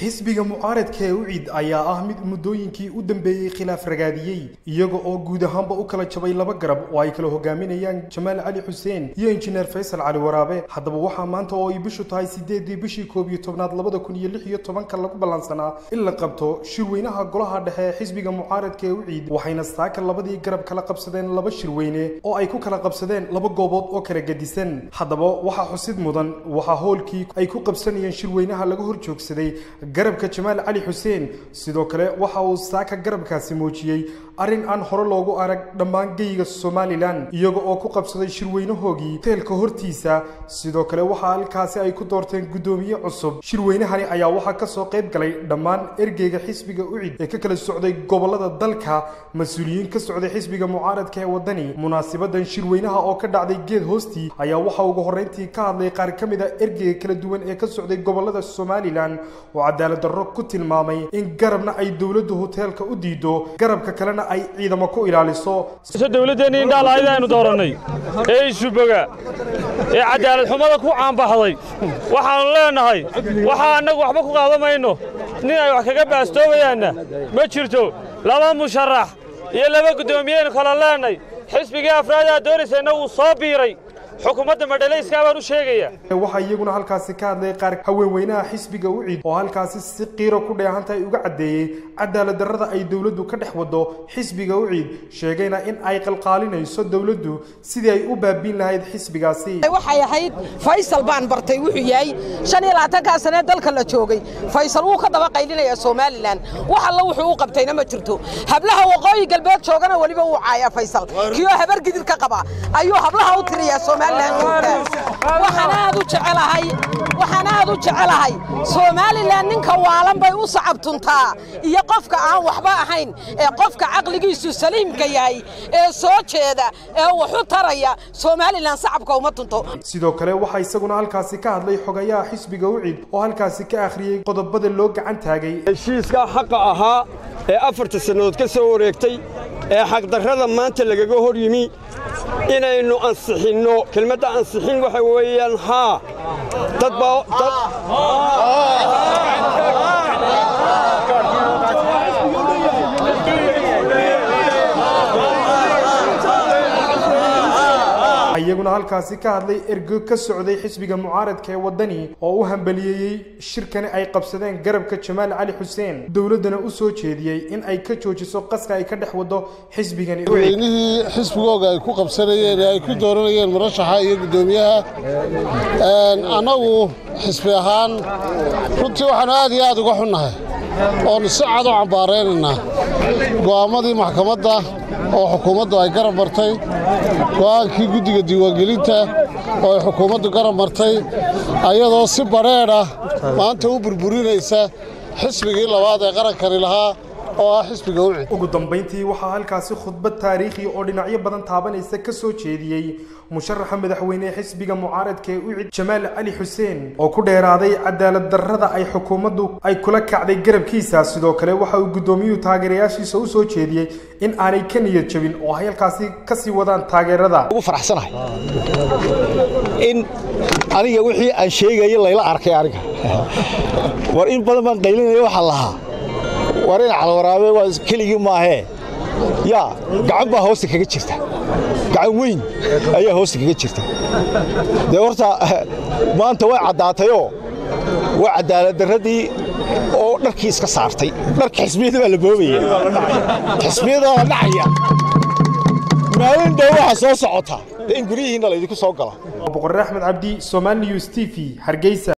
xisbiga mucaaradka ee ucid ayaa ah mid muddooyinkii u dambeeyey khilaaf ragaadiyey iyaga oo guud ahaanba u kala jabay laba garab oo ay kala hogaaminayaan jamaal cali xuseen iyo injineer faysal cali waraabe haddaba waxaa maanta oo ay bishu tahay sideedii bishii koob iyo tobnaad labada kun iyo lix iyo tobanka lagu ballansanaa in la qabto shirweynaha golaha dhexe ee xisbiga mucaaradka ee ucid waxayna saaka labadii garab kala qabsadeen laba shirweyne oo ay ku kala qabsadeen laba goobood oo kala gedisan haddaba waxaa xusid mudan waxaa hoolkii ay ku qabsanayeen shirweynaha laga hor joogsaday garabka jamaal cali xuseen sidoo kale waxa uu saaka garabkaasi muujiyey arrin aan hore loogu arag dhammaan geyga somalilan iyaga oo ku qabsaday shirweynahoogii teelka hortiisa sidoo kale waxaa halkaasi ay ku doorteen guddoomiye cusub shirweynahani ayaa waxaa kasoo qayb galay dhammaan ergeyga xisbiga ucid ee ka kala socday gobolada dalka mas-uuliyiin ka socday xisbiga mucaaradka ee wadani munaasibadan shirweynaha oo ka dhacday geed hoostii ayaa waxaa ugu horreyntii ka hadlay qaar ka mid a ergeyga kala duwan ee ka socday gobolada somalilan oo cadaalad darro ku tilmaamay in garabna ay dowladdu hoteelka u diido garabka kalena ay ciidamo ku ilaaliso dowladdeenni indhaalahayd aynu doorannay ee isuboga ee cadaalad xumada ku caanbaxday waxaannu leennahay waxaa annagu waxba ku qaadamayno nin ay wax kaga baastoobayaanna ma jirto laba musharax iyo laba guddoomiyeenu kala leennay xisbigii afraadaa doonaysayna wuu soo biiray xukuumadda madhalayska baan u sheegaya waxaa iyaguna halkaasi ka hadlay qaar haweenweynaha xisbiga ucid oo halkaasi si qiiro ku dheehantahay uga caddeeyey cadaalad darrada ay dowladdu ka dhex wado xisbiga ucid sheegayna in ay qalqaalinayso dowladdu sidii ay u baabiin lahayd xisbigaasi waxay ahayd faysal baan bartay wuxuu yahay shan iyo labaatankaa sanee dalka la joogay faysal wuu ka daba qaylinaya somalilan wax alla wuxuu u qabtayna ma jirto hablaha waqooyi galbeed joogana weliba wuu caayaa faysal kiyoo habar gidir ka qaba ayuu hablaha u tiriyaa somalilan waxaan aad u jecelahay waxaan aad u jecelahay somalilan ninka waalan bay u sacabtuntaa iyo qofka aan waxba ahayn ee qofka caqligiisu saliimka yahay ee soo jeeda ee waxu taraya somalilan sacabka uma tunto sidoo kale waxaa isaguna halkaasi ka hadlay xogayaha xisbiga ucid oo halkaasi ka akhriyey qodobada loo gacan taagay heshiiska xaqa ahaa ee afarta sannadood ka soo wareegtay ee xaqdarrada maanta lagaga hor yimi inaynu ansixinno kelmadda ansixin waxa weeyaan haa dad iyaguna halkaasi ka hadlay ergo ka socday xisbiga mucaaradka ee wadani oo u hambaliyeeyey shirkani ay qabsadeen garabka jamaal cali xuseen dowladdana u soo jeediyey in ay ka joojiso qaska ay ka dhex wado xisbigani weynihii xisbigooga ay ku qabsanayeen ee ay ku dooranayeen murashaxa iyo guddoomiyaha annagu xisbi ahaan runtii waxaanu aad iyo aad uga xunnahay oonu si cad u cambaaraynaynaa go'aammadii maxkamadda oo xukuumaddu ay garab martay go'aankii guddiga diiwaangelinta oo ay xukuumaddu garab martay ayadoo si badheedha maanta u burburinaysa xisbigii labaad ee qarankani lahaa oo ah xisbiga ucid ugu dambayntii waxaa halkaasi khudbad taariikhi oo dhinacyo badan taabanaysa ka soo jeediyey musharaxa madaxweyne ee xisbiga mucaaradka ee ucid jamaal cali xuseen oo ku dheeraaday cadaalad darrada ay xukuumaddu ay kula kacday garabkiisa sidoo kale waxa uu guddoomiyuhu taageerayaashiisa u soo jeediyey in aanay ka niyad jabin oo ay halkaasi ka sii wadaan taageerada ugu faraxsanahay in aniga wixii aan sheegaya layla arkay aniga war in badan baan qaylinaya waxaa lahaa war in calwaraabe waa keligii maahee yaa gacan baa hoosta kaga jirta gacan weyn ayaa hoosta kaga jirta dee horta maanta way caddaatayoo waa cadaaladdarradii oo dharkii iska saartay dharka xisbiyada baa la boobaya xisbiyada waa dhacaya maalin dhow waxaa soo socota dee in guryihiinna laydinku soo gala boqorre axmed cabdi somaali news t v hargeysa